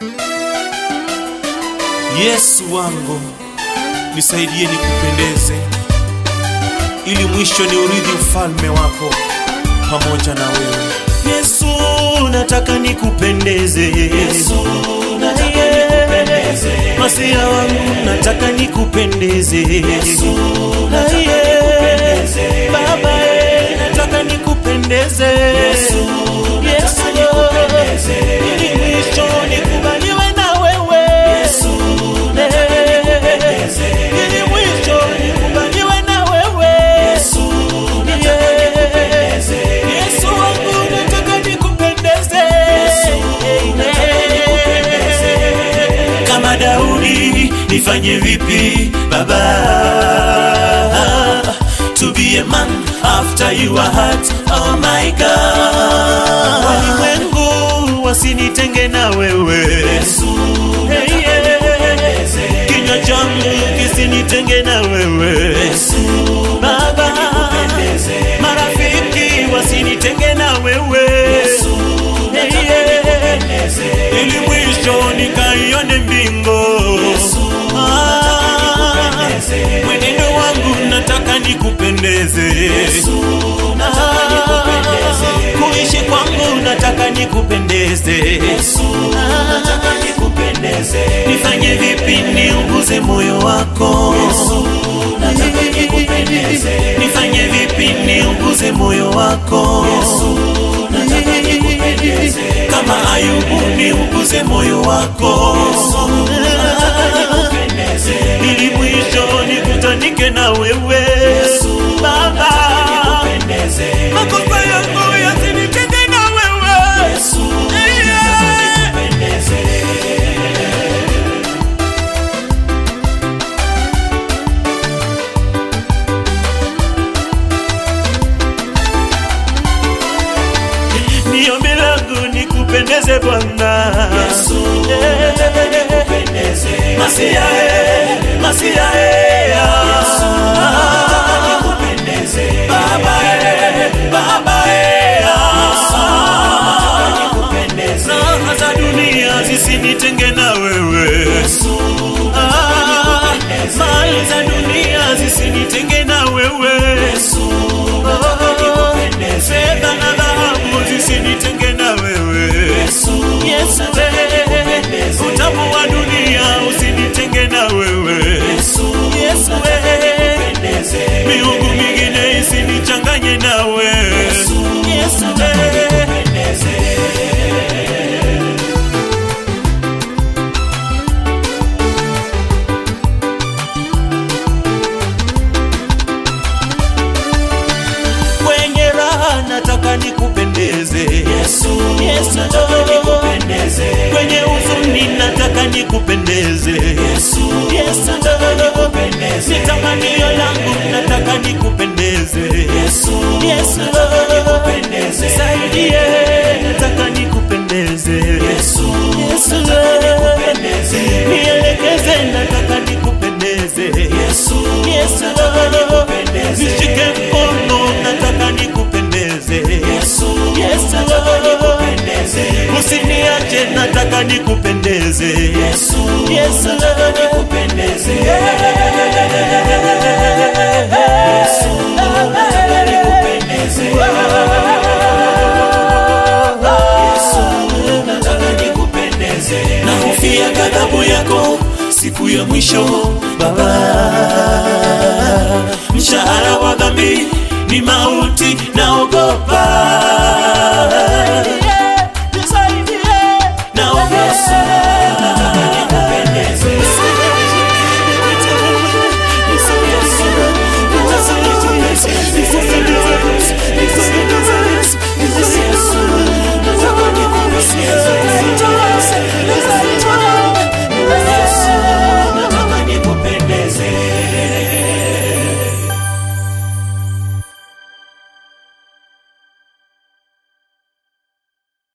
Yesu wangu, nisaidie nikupendeze, ili mwisho ni urithi ufalme wako pamoja na wewe. Yesu, nataka nikupendeze. Yesu, nataka nikupendeze. Masia wangu nataka nikupendeze. Yesu, nataka Aye. nikupendeze. Baba, eh, nataka nikupendeze. Yesu, nataka Yesu, nikupendeze. ili mwisho nikubaliwe na wewe. Yesu, nataka nikupendeze. Ili mwisho nikubaliwe na wewe. Yesu, nataka nikupendeze. Yesu wangu nataka nikupendeze. nataka nikupendeze. Kama Daudi nifanye vipi baba to be a man after your heart oh my God walimwengu wasinitenge na wewe Yesu, Hey, yeah. kinywa changu kisinitenge na wewe Yesu, baba nikupendeze. marafiki wasinitenge na wewe Yesu, Hey, nataka yeah. nikupendeze. ili mwisho nikaione mbingo Yesu, Ah, nikupendeze. mwenendo wangu nataka nikupendeze Yesu, nataka nikupendeze. kuishi kwangu nataka nikupendeze Yesu, nataka nikupendeze. nifanye vipi niuguze moyo wako Yesu, nataka nikupendeze. nifanye vipi niuguze moyo wako Yesu, nataka nikupendeze. kama ayubu niuguze moyo wako Nikupendeze. ili mwisho nikutanike na wewe Yesu, baba nikupendeze. makosa yangu yasinitende na wewe Yesu, nataka nikupendeze. ni ombi langu nikupendeze bwana Yesu, nataka nikupendeze. masia eh, masia eh, Yesu, nataka nikupendeze. baba eh, baba eh, Nataka nikupendeze. raha za dunia zisinitenge na wewe Yesu, Ah, nikupendeze. mali za dunia zisinitenge na wewe Yesu, nataka nikupendeze. fedha na dhahabu zisinitenge na wewe Yesu, Yesu nataka nikupendeze. we utamu wa dunia usinitenge na wewe Yesu, Yesu nataka we nikupendeze. miungu mingine isinichanganye nawe Yesu, Yesu nataka we nikupendeze. kwenye raha nataka nikupendeze Yesu, Yesu nataka nikupendeze. kwenye huzuni nataka nikupendeze Yesu, Yesu nataka nikupendeze. ni tamanio langu nataka nikupendeze Yesu, Yesu nataka nikupendeze. saidie nataka nikupendeze Yesu, Yesu nataka nikupendeze. nielekeze nataka nikupendeze Yesu, Yesu nataka nikupendeze. nishike mkono nataka nikupendeze Yesu, Yesu nataka nikupendeze. usiniache nataka nikupendeze Yesu, Yesu nataka nikupendeze. Yesu, nataka nikupendeze. Yesu, nataka nikupendeze. nahofia ghadhabu yako siku ya mwisho baba mshahara wa dhambi ni mauti na